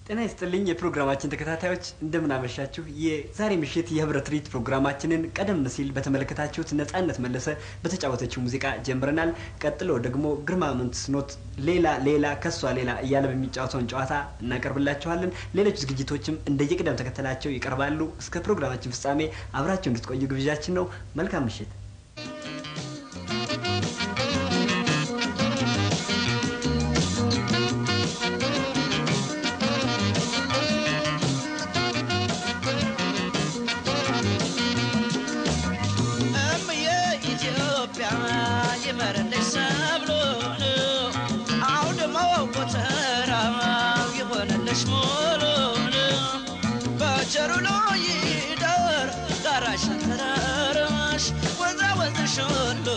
ጤና ይስጥልኝ የፕሮግራማችን ተከታታዮች እንደምን አመሻችሁ። የዛሬ ምሽት የህብረት ሪት ፕሮግራማችንን ቀደም ሲል በተመለከታችሁት ነጻነት መለሰ በተጫወተችው ሙዚቃ ጀምረናል። ቀጥሎ ደግሞ ግርማ መንትስኖት ሌላ ሌላ ከሷ ሌላ እያለ በሚጫወተውን ጨዋታ እናቀርብላችኋለን። ሌሎች ዝግጅቶችም እንደየቅደም ተከተላቸው ይቀርባሉ። እስከ ፕሮግራማችን ፍጻሜ አብራችሁ እንድትቆዩ ግብዣችን ነው። መልካም ምሽት። እምዬ ኢትዮጵያ ይመረልሽ ሰብሉን አውድማው ጎተራው ይሆነልሽ ሙሉን በቸሩ ላይ ይደር ጋራሽ ተራራሽ ወንዛ ወንዝሽ ሁሉ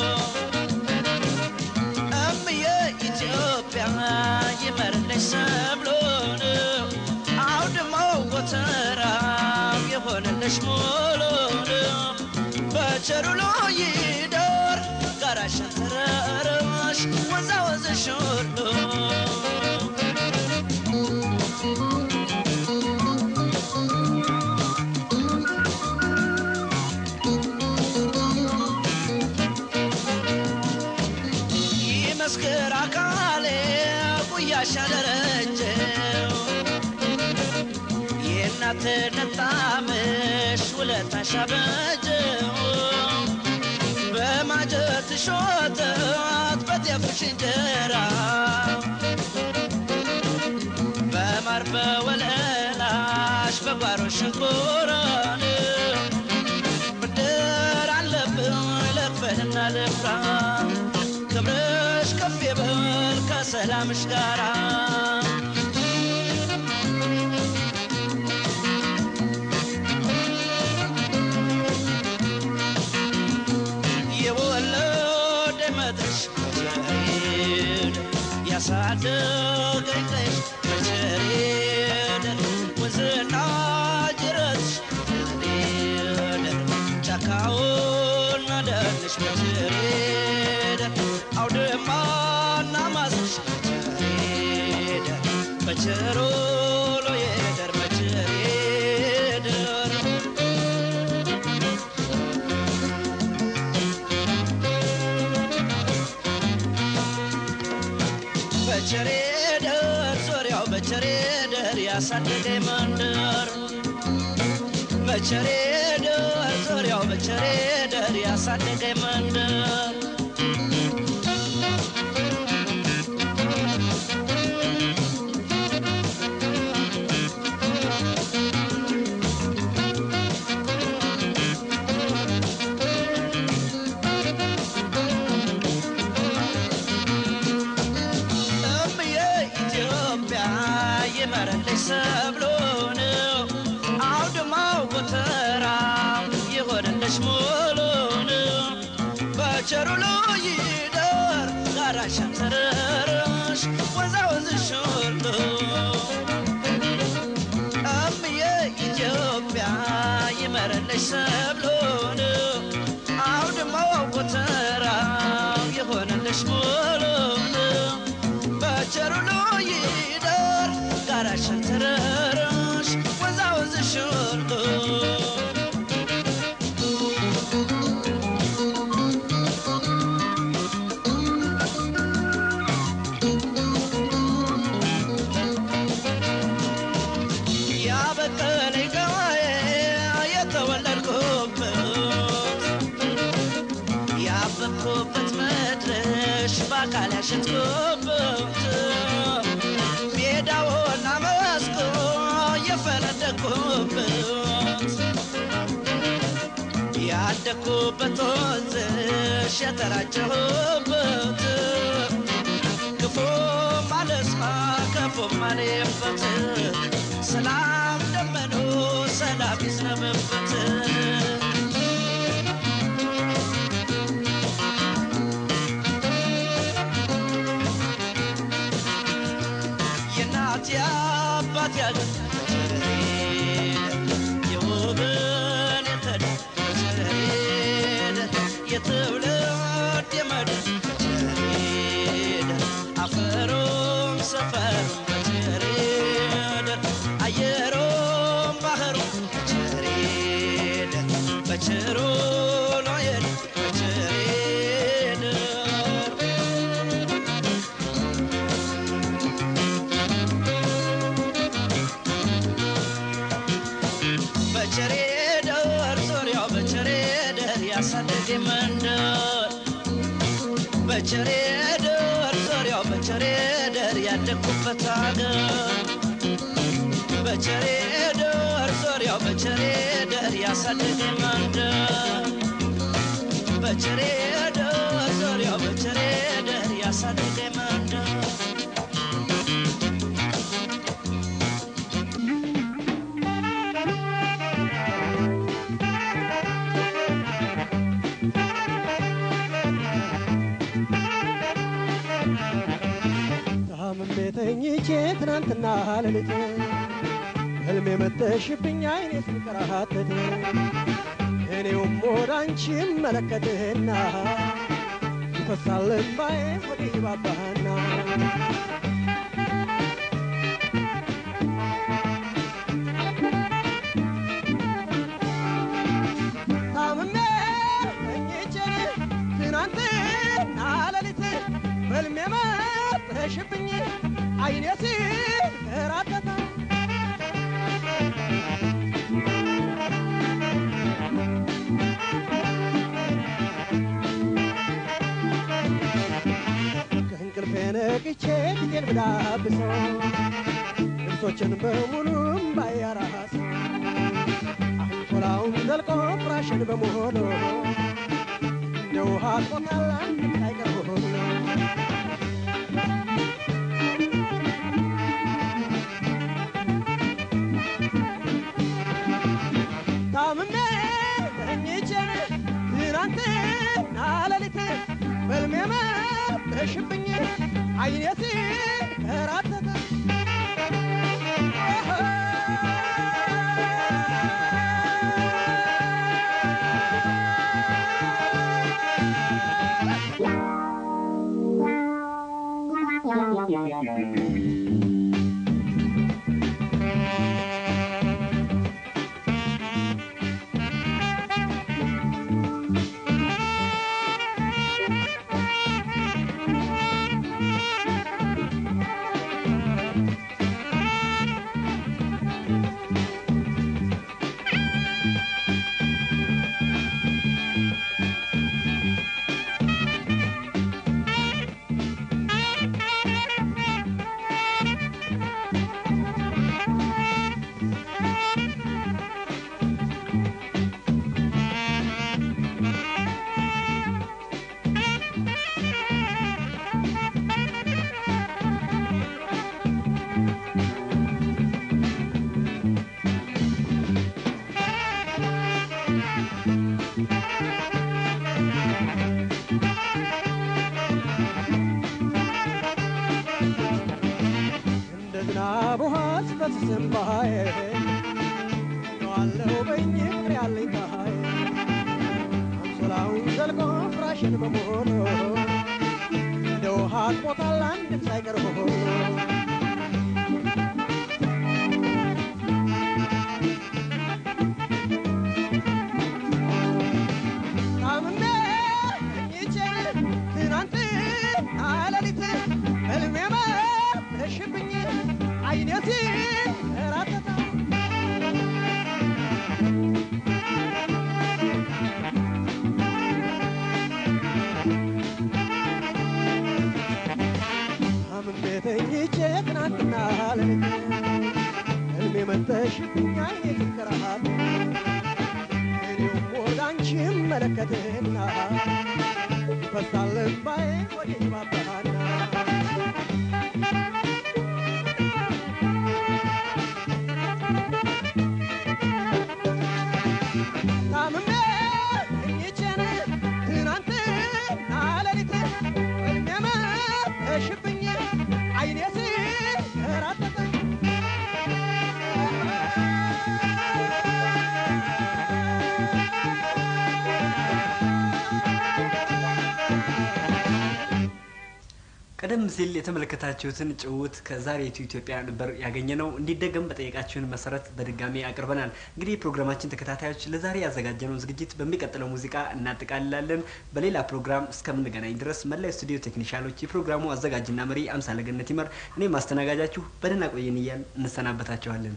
እምዬ ኢትዮጵያ ይመረልሽ ሰብሉን አውድማው ጎተራው ይሆነልሽ ሙሉን በቸሩ ላይ ይደር ጋራሽ ተራራሽ ወንዛ ወንዝሽ ሁሉ ይመስክር አካሌ ጉያሽ ያደረጀው የእናትነት ጣምሽ ውለታሽ አበጀው በማጀትሽ ወተት በጤፍሽ እንጀራ በማር በወለላሽ በጓሮ ሽንኮራን ብድር አለብኝ ልክፈልና ልፍራ ክብርሽ ከፍ ይበል ከሰላምሽ ጋራ የወለደ መድረሽ መቸሬድ ያሳደገኝ ቀይሽ መቸሬድ ወንዝና ጅረትሽ መቸሬድ ጫካውን ደንሽ መቸሬድ አውድማና ማስሽ መቸሬድ በቸሮ ሎየደር መቸሬድ በቸሬ ደር ዙሪያው በቸሬ ደር ያሳደገኝ መንደር በቸሬ ደር ዙሪያው በቸሬ ደር ያሳደገኝ መንደር እምዬ ኢትዮጵያ ይመረልሽ ሰብሉን አውድማው ጎተራው ይሆንልሽ ሙሉን በቸሩ ላይ ይደር ጋራሽ ተራራሽ ወንዛ ወንዝሽ ሁሉ እምዬ ኢትዮጵያ ይመረልሽ ሰብሉን አውድማው ጎተራው ይሆንልሽ ሙሉን በቸሩ ላይ ይደር ጋራሽ ተራራሽ ወንዛ ወንዝሽ ሁሉ ያበቀለኝ ገዋዬ የተወለድኩበት ያበብኩበት መድረሽ በአካል ያሸጥኩበት ሜዳውና መስኩ የፈነደቅኩበት ያደግኩበት ወንዝሽ የተራጨሁበት ክፉ ማለስማ ከፉ ማለበት ሰላም ደመኑ ሰላም ይዝነብበት የእናት የአባት ያገር የውብን የተደ የትውልድ የመድር አፈሩም ሰፈሩም በቸሬድ በቸሬ ደር ዙሪያው በቸሬ ደር ያደግኩበት አገር በቸሬ ደር ዙሪያው በቸሬ ደር ያሳደገ መንደር በቸሬ ደር ዙሪያው በቸሬ ደር ያሳደገ መንደር ታምሜ ተኝቼ ትናንትና ሌሊት ህልሜ መተሽብኝ አይኔ ሲንከራተት እኔውም ወደ አንቺ መለከትና ይፈሳል እምባዬ ሆዴ ባባና ታምሜ ተኝቼ ትናንትና ሌሊት በልሜ መተሽብኝ አይኔ ሲንከራተት ከእንቅልፌ ነቅቼ ፊቴን ብዳብሰው ልብሶችን በሙሉ ባያራሰው አንሶላውን ዘልቆ ፍራሽን በሞሎ እንደ ውሃ ቆጣላ ሳይቀር ሆኖ ታምሜ ተኝቼ ትናንትና ሌሊት በልሜ መተሽብኝ አይኔ ሲንከራተት እንደ ዝናብ ውሃ ሲፈስስ እምባዬ ዋለው በኝ ፍቅር ያለኝ ፀሐይ አንሶላውን ዘልቆ ፍራሽን በሞሎ እንደ ውሃ አጥቦታል አንድም ሳይቀር ሆኖ ታምሜ ተኝቼ ትናንትና ሌሊት ሕልሜ መሸብኝ አይኔ ሲንከራተት ታምሜ ተኝቼ ትናንትና ሌሊት ሕልሜ መተሽብኝ አይኔ ሲንከራተት እኔውም ወደ አንቺ እመለከትና ይፈሳል እምባዬ ወደ ባባና ታምሜ ተኝቼን ትናንትና ሌሊት ሕልሜ መሸብኝ አይኔ ሲንከራተት ቀደም ሲል የተመለከታችሁትን ጭውውት ከዛሬቱ ኢትዮጵያ ነበር ያገኘ ነው። እንዲደገም በጠየቃችሁን መሰረት በድጋሚ አቅርበናል። እንግዲህ ፕሮግራማችን ተከታታዮች ለዛሬ ያዘጋጀነውን ዝግጅት በሚቀጥለው ሙዚቃ እናጠቃልላለን። በሌላ ፕሮግራም እስከምንገናኝ ድረስ መላ ስቱዲዮ ቴክኒሻሎች፣ የፕሮግራሙ አዘጋጅና መሪ አምሳለ ገነት ይመር፣ እኔ ማስተናጋጃችሁ በደህና ቆየን እያል እንሰናበታችኋለን።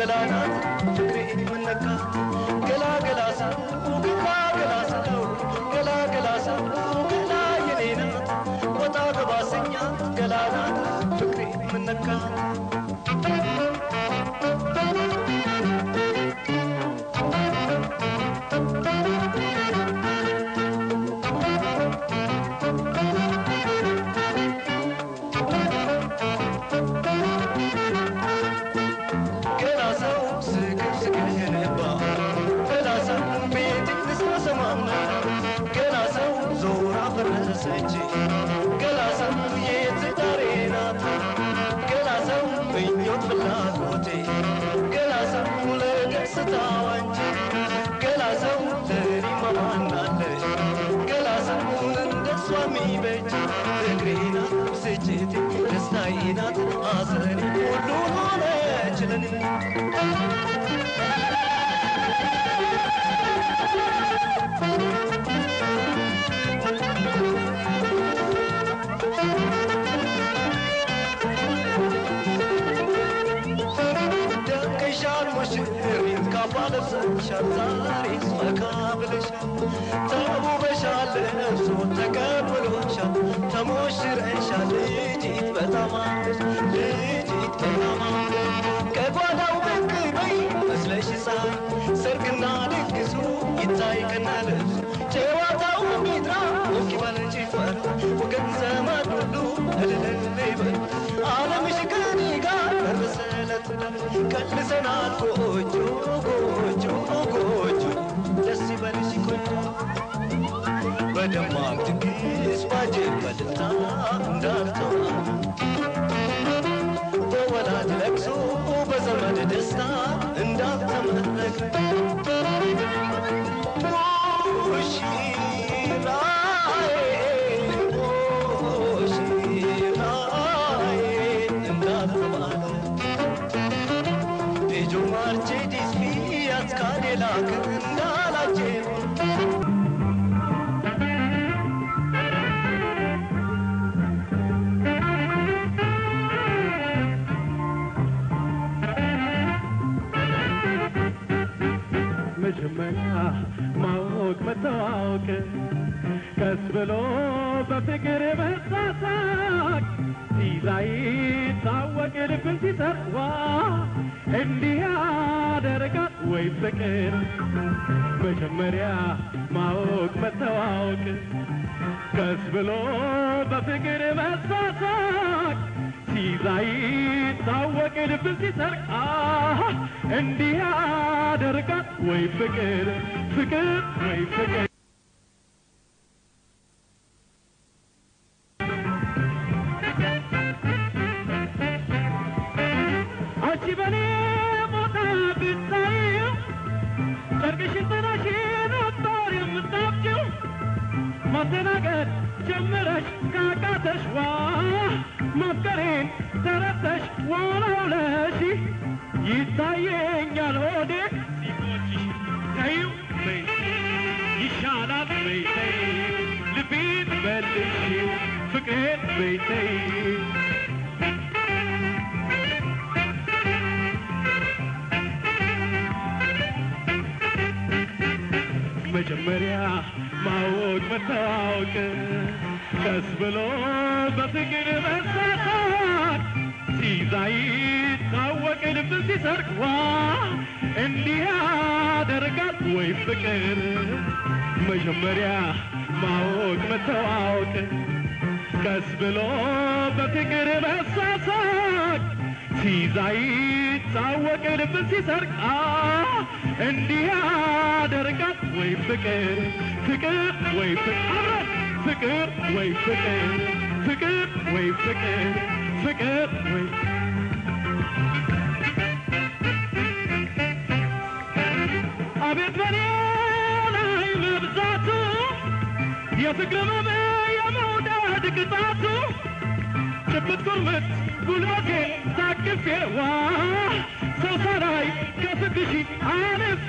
ገላናት ፍቅሬ ምነካ ገላ ገላ ሰው ገላ ገላ ሰው ገላ ገላ ሰው ገላ የኔ ናት ወጣ ገባ ሰኛት ገላናት ፍቅሬ ምነካ ገላ ሰው ስቅር ስቅር የነባ ገላ ሰው ቤት ስሰማማ ገላ ሰው ዞራ ፈረሰች ገላ ሰው የትዳሬ ናት ገላ ሰው ምኞት ፍላጎቴ ገላ ሰው ለደስታዋ እንጂ ገላ ሰው ለኔ ማማናለ ገላ ሰው እንደሷ የሚበጅ ፍቅሬ ናት ብስጭቴ ደስታዬ ናት ሐዘኔ ሁሉ ሆነች ለኔ ደምቀሻል ሙሽሪት ካባ ለብሰሻል ዛሬስ ፈካ ብለሻል ተውበሻል እርሶ ተቀብሎሻል ተሞሽረሻል ልጅት በጣም አምረሽ ልጅት በጣም አምረሽ ከጓዳው ብቅ በይ መስለሽ ፀሐይ ሰርግና ድግሱ ይታይ ከነ ልብሱ ጨዋታው ሚድራ ሞቅ ይበል ጭፈራ ወገን ዘመድ ሁሉ እልል ይበል ዓለምሽ ከኔ ጋር ደረሰ ለትዳር ቀልሰናል ጎጆ ጎጆ ጎጆ ደስ ይበልሽ ቆንጆ በደማቅ ድግስ ባጀብ በልልታ እንዳልተዋ በወላጅ ለቅሶ በዘመድ ደስታ እንዳልተመረቀ ሙሽራዬ ሙሽራዬ እንዳልተባለ ልጁ ማርቼዲስ ፊያት ካዴላክ እንዳላጀብ መጀመሪያ ማወቅ መታወቅ ቀስ ብሎ በፍቅር መሳሳቅ ሲላይ ታወቅ ልብን ሲሰርዋ እንዲህ ያደርጋል ወይ ፍቅር መጀመሪያ ማወቅ መታወቅ ቀስ ብሎ በፍቅር መሳሳቅ ሲላይ ታወቅ ልብን ሲሰርቅ አሃ እንዲህ ያደርጋል ወይ ፍቅር ፍቅር ወይ ፍቅር አንቺ በኔ ቦታ ብታዪው ጨርቅሽን ጥለሽ ነበር የምታብጂው ማስተናገድ ጀምረሽ ካቃተሽ ዋ ማፍቀሬን ተረተሽ ዋላውለሽ ይታየኛል ሆዴ ሲቆጭሽ ተይው በይ ይሻላል በይ ተይ ልቤን መልሽው ፍቅሬን በይ ተይ መጀመሪያ ማወቅ መታወቅ ቀስ ብሎ በፍቅር መሳሳት ሲዛይ ታወቅ ልብ ሲሰርቅ ዋ እንዲህ ያደርጋል ወይ ፍቅር መጀመሪያ ማወቅ መታወቅ ቀስ ብሎ በፍቅር መሳሳት ሲዛይ ታወቅ ልብ ሲሰርቅ አ እንዲህ ያደርጋል ወይ ፍቅር ፍቅር ወይ ፍቅር ፍቅር ወይ ፍቅር ፍቅር ወይ ፍቅር ፍቅር ወይ አቤት በኔ ላይ መብዛቱ የፍቅር መመ የመውደድ ቅጣቱ ጭብጥ ቁርምት ጉልበቴ ታቅፌ ዋ ሰው ሳላይ ከፍቅሽ አልፌ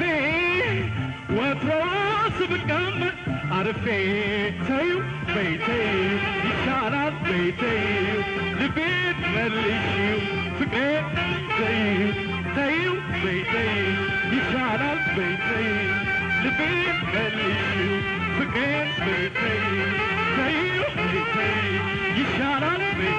ወትሮስ ብቀመጥ አርፌ ተይው በይቴ ይሻላል በይቴ ልቤን መልሽው ፍቅሬ ተይው ተይው ቤቴ ይሻላል ቤቴ ልቤን መልሺው ፍቅሬን ቤቴ ተይው ቤቴ ይሻላል ቤቴ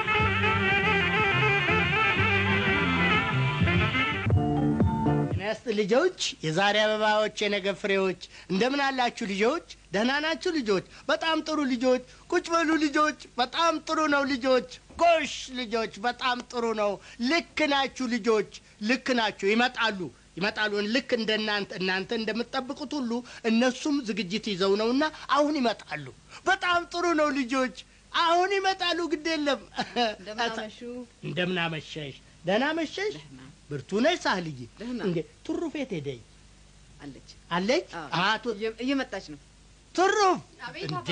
ነስት ልጆች፣ የዛሬ አበባዎች፣ የነገ ፍሬዎች፣ እንደምን አላችሁ ልጆች? ደህና ናችሁ ልጆች? በጣም ጥሩ ልጆች። ቁጭ በሉ ልጆች። በጣም ጥሩ ነው ልጆች። ጎሽ ልጆች፣ በጣም ጥሩ ነው። ልክ ናችሁ ልጆች፣ ልክ ናችሁ። ይመጣሉ ይመጣሉ። ልክ እንደ እናንተ እናንተ እንደምትጠብቁት ሁሉ እነሱም ዝግጅት ይዘው ነውና አሁን ይመጣሉ። በጣም ጥሩ ነው ልጆች፣ አሁን ይመጣሉ። ግድ የለም። እንደምናመሹ እንደምን አመሸሽ? ደህና መሸሽ? ብርቱ ነሽ ሳህልዬ? ደህና። እንዴ ትሩፌት ሄደኝ አለች አለች? አዎ፣ አቶ እየ- እየመጣች ነው። ትሩፍ አቤት እንዴ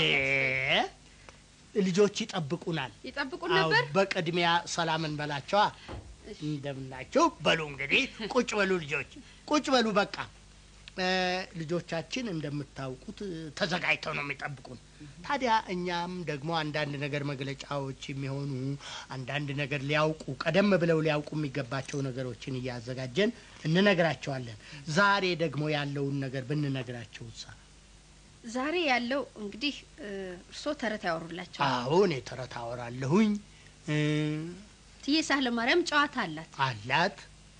ልጆች ይጠብቁናል። ይጠብቁን አዎ፣ ነበር። በቅድሚያ ሰላም እንበላቸዋ። እንደምናቸው በሉ እንግዲህ ቁጭ በሉ ልጆች፣ ቁጭ በሉ በቃ። እ፣ ልጆቻችን እንደምታውቁት እ፣ ተዘጋጅተው ነው የሚጠብቁን። ታዲያ እኛም ደግሞ አንዳንድ ነገር መግለጫዎች የሚሆኑ አንዳንድ ነገር ሊያውቁ ቀደም ብለው ሊያውቁ የሚገባቸው ነገሮችን እያዘጋጀን እንነግራቸዋለን። ዛሬ ደግሞ ያለውን ነገር ብንነግራቸው ሳ ዛሬ ያለው እንግዲህ እ፣ እርስዎ ተረት ያወሩላቸው አዎ እኔ ተረት አወራለሁኝ እ፣ ትዬ ሳህለ ማርያም ጨዋታ አላት። አላት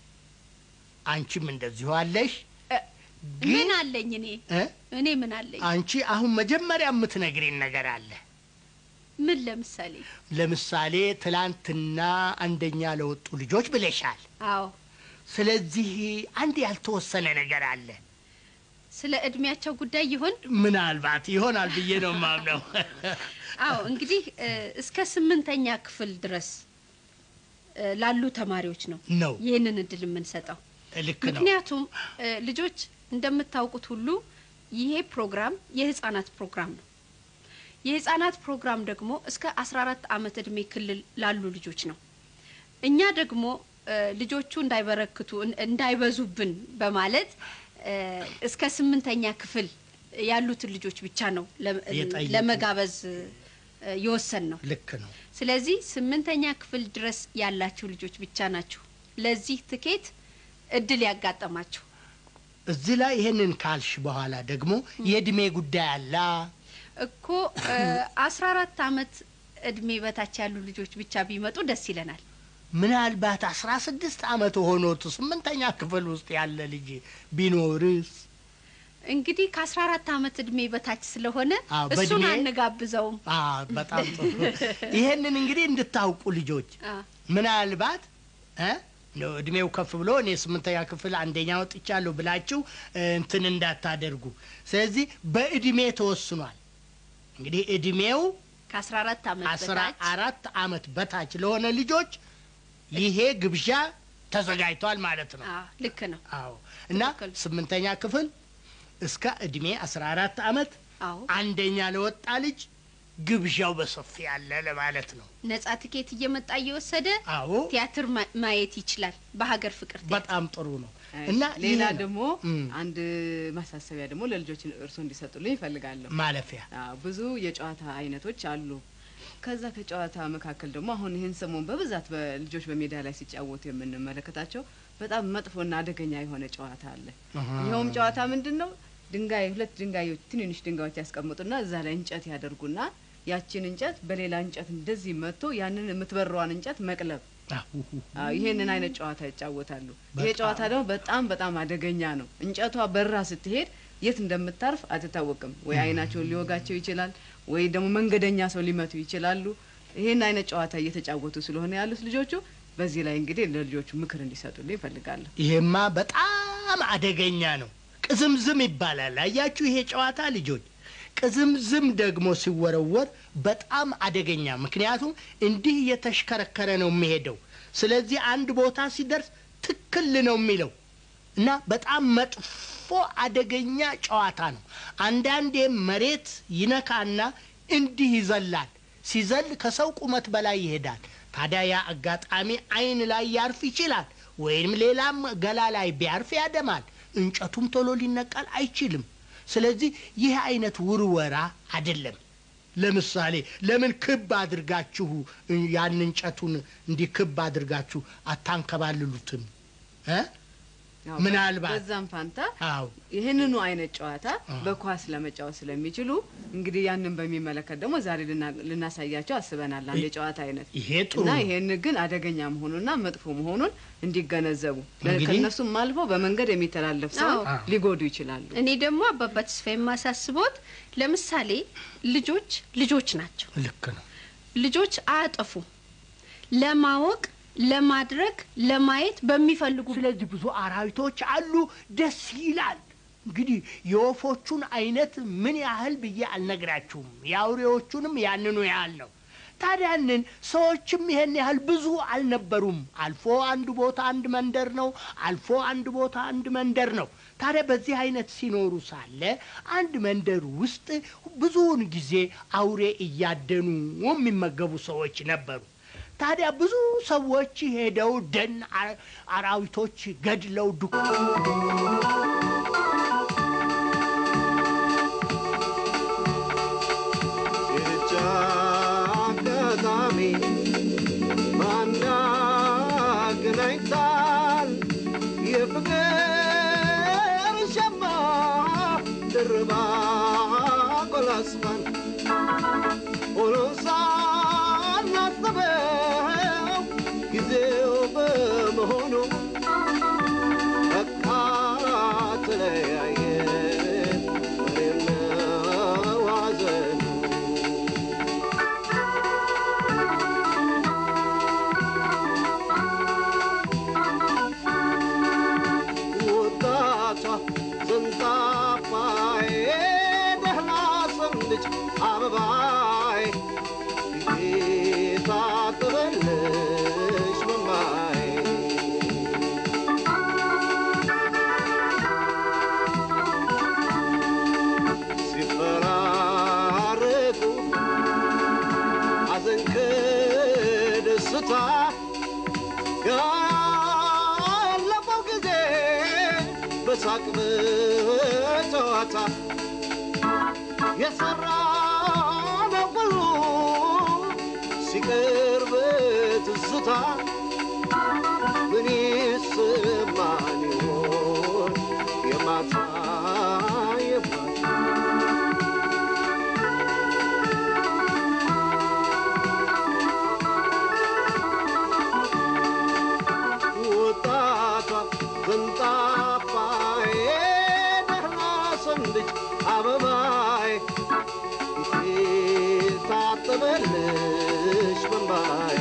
አንቺም እንደዚሁ አለሽ ምን አለኝ እኔ እ? እኔ ምን አለኝ? አንቺ አሁን መጀመሪያ የምትነግሪን ነገር አለ። ምን ለምሳሌ? ለምሳሌ ትላንትና አንደኛ ለወጡ ልጆች ብለሻል። አዎ ስለዚህ አንድ ያልተወሰነ ነገር አለ። ስለ እድሜያቸው ጉዳይ ይሆን? ምናልባት ይሆናል ብዬ ነው የማምነው። አዎ እንግዲህ እ፣ እስከ ስምንተኛ ክፍል ድረስ እ፣ ላሉ ተማሪዎች ነው ነው ይህንን እድል የምንሰጠው። ልክ ነው። ምክንያቱም እ፣ ልጆች እንደምታውቁት ሁሉ ይሄ ፕሮግራም የህፃናት ፕሮግራም ነው። የህፃናት ፕሮግራም ደግሞ እስከ 14 ዓመት እድሜ ክልል ላሉ ልጆች ነው። እኛ ደግሞ እ፣ ልጆቹ እንዳይበረክቱ እን- እንዳይበዙብን በማለት እ፣ እስከ ስምንተኛ ክፍል ያሉትን ልጆች ብቻ ነው ለ- የጠየቁ። ለመጋበዝ እ፣ የወሰን ነው። ልክ ነው። ስለዚህ ስምንተኛ ክፍል ድረስ ያላችሁ ልጆች ብቻ ናችሁ ለዚህ ትኬት እድል ያጋጠማችሁ። እዚህ ላይ ይሄንን ካልሽ በኋላ ደግሞ የእድሜ ጉዳይ አላ እኮ አስራ አራት አመት እድሜ በታች ያሉ ልጆች ብቻ ቢመጡ ደስ ይለናል። ምናልባት አስራ ስድስት አመት ሆኖት ስምንተኛ ክፍል ውስጥ ያለ ልጅ ቢኖርስ? እንግዲህ ከአስራ አራት አመት እድሜ በታች ስለሆነ አዎ፣ እሱን በእድሜ- አንጋብዘውም። አ በጣም ጥሩ። ይሄንን እንግዲህ እንድታውቁ ልጆች አ፣ ምናልባት እ ነው እድሜው ከፍ ብሎ እኔ ስምንተኛ ክፍል አንደኛ ወጥቻለሁ ብላችሁ እ፣ እንትን እንዳታደርጉ። ስለዚህ በእድሜ ተወስኗል። እንግዲህ እድሜው ከአስራ አራት አመት አስራ በታች አራት አመት በታች ለሆነ ልጆች ይሄ ግብዣ ተዘጋጅቷል ማለት ነው። አ፣ ልክ ነው። አዎ እና ትክክል። ስምንተኛ ክፍል እስከ እድሜ አስራ አራት አመት አዎ አንደኛ ለወጣ ልጅ ግብዣው በሰፊ ያለ ለማለት ነው። ነጻ ትኬት እየመጣ እየወሰደ አዎ ቲያትር ማ- ማየት ይችላል። በሀገር ፍቅር ቲያትር። በጣም ጥሩ ነው እሺ፣ እና ሌላ ይሄ ነው ደግሞ እም፣ አንድ ማሳሰቢያ ደግሞ ለልጆች እርሶ እንዲሰጡልኝ ይፈልጋለሁ። ማለፊያ አዎ፣ ብዙ የጨዋታ አይነቶች አሉ። ከዛ ከጨዋታ መካከል ደግሞ አሁን ይህን ሰሞን በብዛት በልጆች በሜዳ ላይ ሲጫወቱ የምንመለከታቸው በጣም መጥፎና አደገኛ የሆነ ጨዋታ አለ። ይኸውም ጨዋታ ምንድን ነው? ድንጋይ ሁለት ድንጋዮች ትንንሽ ድንጋዮች ያስቀምጡና እዛ ላይ እንጨት ያደርጉና ያችን እንጨት በሌላ እንጨት እንደዚህ መጥቶ ያንን የምትበረዋን እንጨት መቅለብ አሁ፣ አዎ ይሄንን አይነት ጨዋታ ይጫወታሉ። ይሄ በጣም። ጨዋታ ደግሞ በጣም በጣም አደገኛ ነው። እንጨቷ በራ ስትሄድ የት እንደምታርፍ አትታወቅም። ወይ አይናቸውን ሊወጋቸው ይችላል፣ ወይ ደግሞ መንገደኛ ሰው ሊመቱ ይችላሉ። ይሄን አይነት ጨዋታ እየተጫወቱ ስለሆነ ያሉት ልጆቹ በዚህ ላይ እንግዲህ ለልጆቹ ምክር እንዲሰጡልኝ ይፈልጋለሁ። ይሄማ በጣም አደገኛ ነው። ቅዝምዝም ይባላል። አያችሁ ይሄ ጨዋታ ልጆች፣ ቅዝምዝም ደግሞ ሲወረወር በጣም አደገኛ፣ ምክንያቱም እንዲህ እየተሽከረከረ ነው የሚሄደው። ስለዚህ አንድ ቦታ ሲደርስ ትክል ነው የሚለው እና በጣም መጥፎ አደገኛ ጨዋታ ነው። አንዳንዴ መሬት ይነካና እንዲህ ይዘላል። ሲዘል ከሰው ቁመት በላይ ይሄዳል። ታዲያ ያ አጋጣሚ አይን ላይ ያርፍ ይችላል፣ ወይም ሌላም ገላ ላይ ቢያርፍ ያደማል። እንጨቱም ቶሎ ሊነቀል አይችልም። ስለዚህ ይህ አይነት ውርወራ አይደለም። ለምሳሌ ለምን ክብ አድርጋችሁ ያን እንጨቱን እንዲህ ክብ አድርጋችሁ አታንከባልሉትም እ ያው ምናልባት በዛም ፋንታ አዎ ይህንኑ አይነት ጨዋታ በኳስ ለመጫወት ስለሚችሉ እንግዲህ ያንን በሚመለከት ደግሞ ዛሬ ልና- ልናሳያቸው አስበናል። አንድ የጨዋታ አይነት ይሄ ጥሩ እና ነው። ይሄን ግን አደገኛ መሆኑና መጥፎ መሆኑን እንዲገነዘቡ እንግዲህ- ከእነሱም አልፎ በመንገድ የሚተላለፍ ሰው አዎ። ሊጎዱ ይችላሉ። እኔ ደግሞ አባባ ተስፋ የማሳስቦት ለምሳሌ ልጆች ልጆች ናቸው። ልክ ነው። ልጆች አያጠፉም። ለማወቅ ለማድረግ ለማየት በሚፈልጉ ስለዚህ ብዙ አራዊቶች አሉ። ደስ ይላል። እንግዲህ የወፎቹን አይነት ምን ያህል ብዬ አልነግራችሁም። የአውሬዎቹንም ያንኑ ያህል ነው። ታዲያንን ሰዎችም ይሄን ያህል ብዙ አልነበሩም። አልፎ አንድ ቦታ አንድ መንደር ነው፣ አልፎ አንድ ቦታ አንድ መንደር ነው። ታዲያ በዚህ አይነት ሲኖሩ ሳለ አንድ መንደር ውስጥ ብዙውን ጊዜ አውሬ እያደኑ የሚመገቡ ሰዎች ነበሩ። ታዲያ ብዙ ሰዎች ሄደው ደን አ- አራዊቶች ገድለው ዱ ይህች አጋጣሚ ማን ያገናኝታል? የፍቅር ሸማ ድርባ ቆላስፋን ሆኖ ሳናስበው ጊዜው በመሆኑ በቃ ተለያየን እኔም ነው ሐዘኑ። ወጣቷ ዘንጣፋዬ ደህና ሰንብች አበባዬ ፊቴ ታጥበልሽ መማዬ ሲፈራረቁ ሐዘን ከደስታ ያለፈው ጊዜ በሳቅ በጨዋታ የሰራነው ሁሉ ሲቀር በትዝታ ምን ይሰማን ይሆን የማታ የማታ ወጣቷ ዘንጣፋዬ ደህና ሰንብች አበባዬ ፊቴ ታጠበልሽ በንባዬ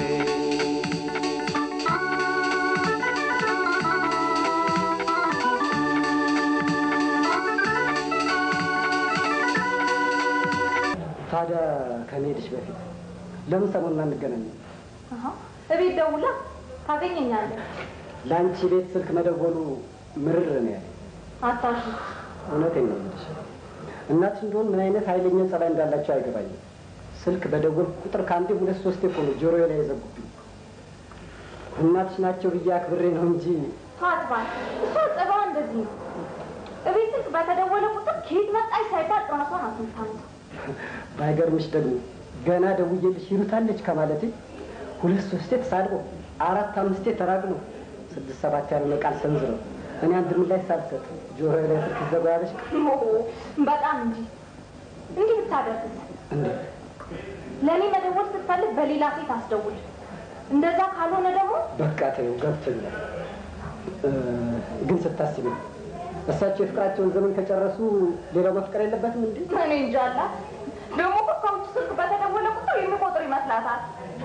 ታዲያ ከመሄድሽ በፊት ለምን ሰሞኑን አንገናኝም? አሃ፣ እቤት ደውላ ታገኘኛለህ። ለአንቺ ቤት ስልክ መደወሉ ምርር ነው ያለ። አታሹ እውነቴን ነው የምልሽ። እናትሽ እንደሆን ምን አይነት ኃይለኛ ጸባይ እንዳላቸው አይገባኝም። ስልክ በደወል ቁጥር ከአንዴ ሁለት ሶስቴ እኮ ነው ጆሮዬ ላይ የዘጉብኝ። እናትሽ ናቸው ብዬ አክብሬ ነው እንጂ ፋትባል እሷ ጸባዋ እንደዚህ ነው። እቤት ስልክ በተደወለ ቁጥር ከየት መጣች ሳይባል ራሷን አትምታምተው። ባይገርምሽ ደግሞ ገና ደውዬልሽ ይሉታለች ከማለቴ ሁለት ሶስቴ ተሳድቦ አራት አምስቴ ተራግሞ ስድስት ሰባት ያልሆነ ቃል ሰንዝረው እኔ አንድ ምላሽ ሳልሰጥ ጆሮዬ ላይ ስልክ ይዘጉ ያለሽ በጣም እንጂ እንዲህ ብታደርግስ እንዴ ለእኔ መደወል ስትፈልግ በሌላ ሴት አስደውል። እንደዛ ካልሆነ ደግሞ በቃ ተይው ገብቶኛል። እ፣ ግን ስታስቢ እሳቸው የፍቅራቸውን ዘመን ከጨረሱ ሌላው መፍቀር የለበትም እንዴ? እኔ እንጃ አላት። ደግሞ እኮ ከውጭ ስልክ በተደወለ ቁጥር የሚቆጥር ይመስላታል።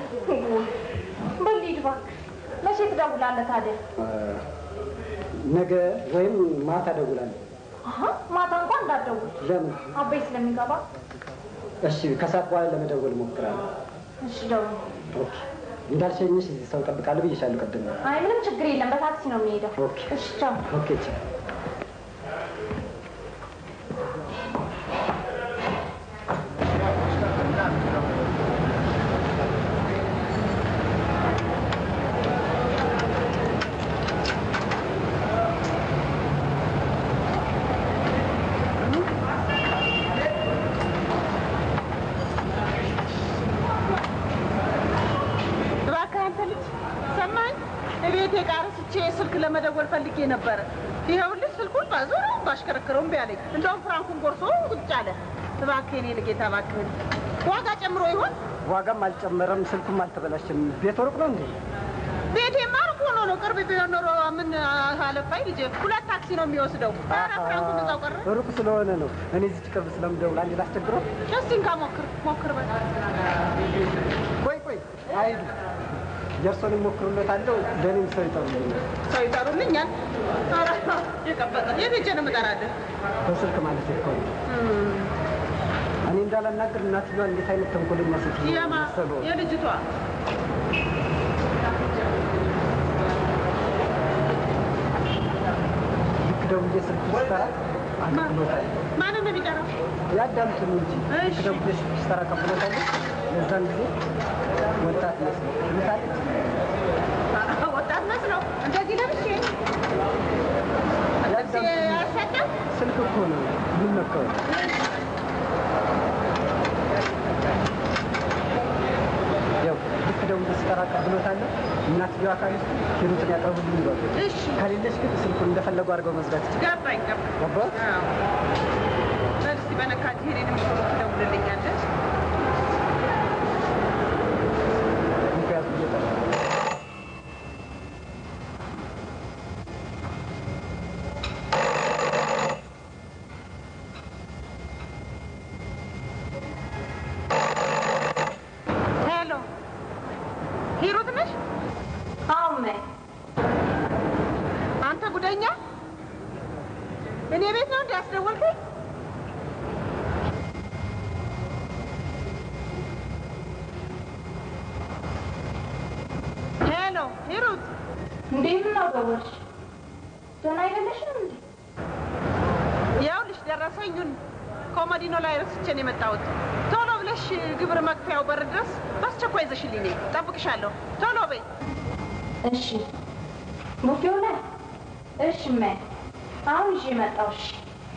በል ሂድ እባክህ። መቼ ትደውላለህ ታዲያ? እ፣ ነገ ወይም ማታ እደውላለሁ። አሀ ማታ እንኳን እንዳትደውል ለምን? አበይ ስለሚገባ። እሺ ከሰዓት በኋላ ለመደወል እሞክራለሁ። እሺ ደውል። ኦኬ። እንዳልሸኝሽ እዚህ ሰው እጠብቃለሁ ብዬሻለሁ ቅድም። አይ ምንም ችግር የለም። በታክሲ ነው የሚሄደው። ኦኬ። እሺ ቻው። ኦኬ ቻው። እባክህ አንተ ልጅ ሰማኝ። እቤቴ ዕቃ ረስቼ ስልክ ለመደወል ፈልጌ ነበረ። ይኸውልህ ስልኩን ባዞረ ባሽከረክረው እምቢ አለኝ። እንደውም ፍራንኩን ጎርሶ ቁጭ አለ። እባክህ እኔ ልጌታ እባክህን ዋጋ ጨምሮ ይሆን? ዋጋም አልጨመረም፣ ስልኩም አልተበላሸም። ቤት ሩቅ ነው እንዴ? ቤቴማ ሩቅ ሆኖ ነው። ቅርብ ቢሆን ኖሮ ምን አለፋኝ ልጄ። ሁለት ታክሲ ነው የሚወስደው። ኧረ ፍራንኩን እዛው ቀረ። ሩቅ ስለሆነ ነው። እኔ እዚች ቅርብ ስለምደውል አንዴ ላስቸግረው። እስቲ እንካ ሞክር ሞክር በል ቆይ ቆይ፣ አይዱ ጀርሶን ሞክሩለታለሁ። ለእኔም ሰው ይጠሩልኛል። ሰው ይጠሩልኛል። ኧረ የቀበጠ የት ሄጄ ነው የምጠራልህ? በስልክ ማለት እኮ ነው። እኔ እንዳላናገር እናትየዋ እንዴት አይነት ተንኮለኛ ሴት የማ መሰሉ። የልጅቷ ልክ ደውዬ ስልክ ስጠራ አቀብሎታል። ማንን ነው የሚጠራው? ያዳምጡን እንጂ ልክ ደውዬ ስልክ ስጠራ አቀብሎታል። የዛን ጊዜ ወጣት መስሎ ምታለች። ወጣት መስለው እንደዚህ ለብሼ ለብሼ አያሳቅም? ስልክ እኮ ነው ምን ነካው? ያው ልክ ደውዬ ስጠራ አቀብሎታል። እናትየዋ ካለች ሂሩትን ያቀርቡልኝ ይሏል። እሺ ከሌለች ግን ስልኩን እንደፈለጉ አድርገው መዝጋት ይችላል። ገባኝ ገባኝ። ገባህ? አዎ። በል እስኪ በነካጅ ሄዴንም ትደውልልኛለች። ምክንያቱም እየጠራ ሄሎ ሂሩት ነሽ? አዎ እማዬ። አንተ ጉደኛ፣ እኔ ቤት ነው እንዲ ያስደወልከኝ? ሄሎ ሂሩት፣ እንዴት ነው ደወልሽ? ደህና አይደለሽም እንዴ? ይኸውልሽ ደረሰኙን ኮሞዲኖ ላይ ረስቼ ነው የመጣሁት። ቶሎ ብለሽ ግብር መክፈያው በር ድረስ በአስቸኳይ ይዘሽልኝ ነይ። እጠብቅሻለሁ። ቶሎ በይ። እሺ ቡፌው ላይ እሺ እማዬ። አሁን ይዤ መጣሁ። እሺ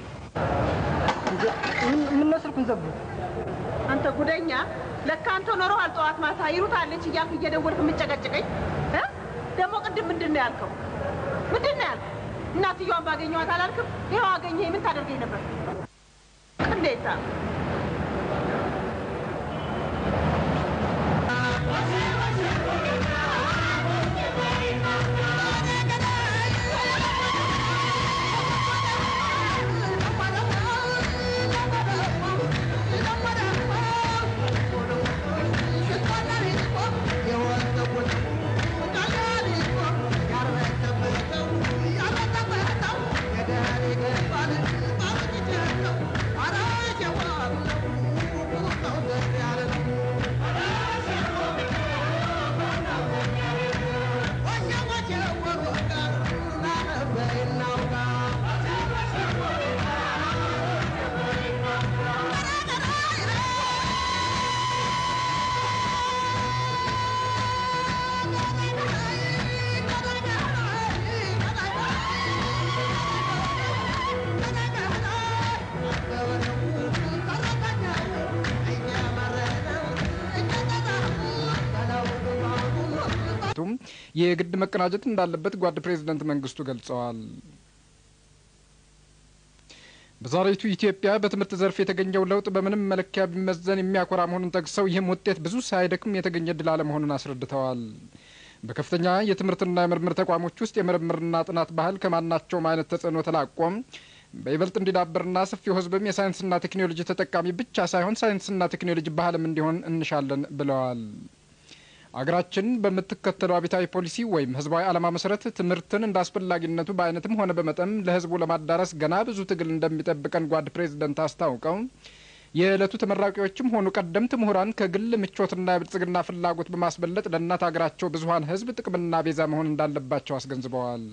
ምነው ስልኩን ዘጉ? አንተ ጉደኛ፣ ለካ አንተ ኖረዋል ጠዋት ማታ ሂሩት አለች እያልክ እየደወልክ የምጨቀጭቀኝ እ? ደግሞ ቅድም ምንድን ነው ያልከው? ምንድን ነው ያልከው? እናትየዋን ባገኘኋት አላልክም? ይኸው አገኘኝ። ምን ታደርገኝ ነበር? ቅሌታ ቱም የግድ መቀናጀት እንዳለበት ጓድ ፕሬዝደንት መንግስቱ ገልጸዋል። በዛሬቱ ኢትዮጵያ በትምህርት ዘርፍ የተገኘው ለውጥ በምንም መለኪያ ቢመዘን የሚያኮራ መሆኑን ጠቅሰው ይህም ውጤት ብዙ ሳይደክም የተገኘ ድል አለመሆኑን አስረድተዋል። በከፍተኛ የትምህርትና የምርምር ተቋሞች ውስጥ የምርምርና ጥናት ባህል ከማናቸውም አይነት ተጽዕኖ ተላቆም በይበልጥ እንዲዳብርና ሰፊው ሕዝብም የሳይንስና ቴክኖሎጂ ተጠቃሚ ብቻ ሳይሆን ሳይንስና ቴክኖሎጂ ባህልም እንዲሆን እንሻለን ብለዋል። አገራችን በምትከተለው አብዮታዊ ፖሊሲ ወይም ህዝባዊ ዓላማ መሰረት ትምህርትን እንደ አስፈላጊነቱ በአይነትም ሆነ በመጠን ለህዝቡ ለማዳረስ ገና ብዙ ትግል እንደሚጠብቀን ጓድ ፕሬዝደንት አስታውቀው የዕለቱ ተመራቂዎችም ሆኑ ቀደምት ምሁራን ከግል ምቾትና የብልጽግና ፍላጎት በማስበለጥ ለእናት ሀገራቸው ብዙሀን ህዝብ ጥቅምና ቤዛ መሆን እንዳለባቸው አስገንዝበዋል።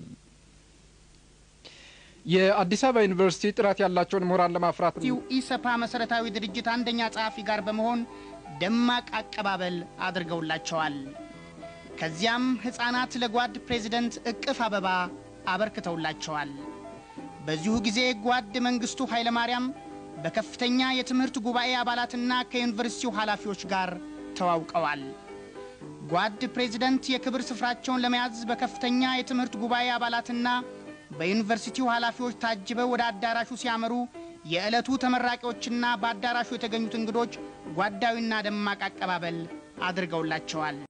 የአዲስ አበባ ዩኒቨርሲቲ ጥራት ያላቸውን ምሁራን ለማፍራት ኢሰፓ መሰረታዊ ድርጅት አንደኛ ጸሐፊ ጋር በመሆን ደማቅ አቀባበል አድርገውላቸዋል። ከዚያም ሕፃናት ለጓድ ፕሬዚደንት እቅፍ አበባ አበርክተውላቸዋል። በዚሁ ጊዜ ጓድ መንግስቱ ኃይለማርያም በከፍተኛ የትምህርት ጉባኤ አባላትና ከዩኒቨርሲቲው ኃላፊዎች ጋር ተዋውቀዋል። ጓድ ፕሬዚደንት የክብር ስፍራቸውን ለመያዝ በከፍተኛ የትምህርት ጉባኤ አባላትና በዩኒቨርሲቲው ኃላፊዎች ታጅበው ወደ አዳራሹ ሲያመሩ የዕለቱ ተመራቂዎችና በአዳራሹ የተገኙት እንግዶች ጓዳዊና ደማቅ አቀባበል አድርገውላቸዋል።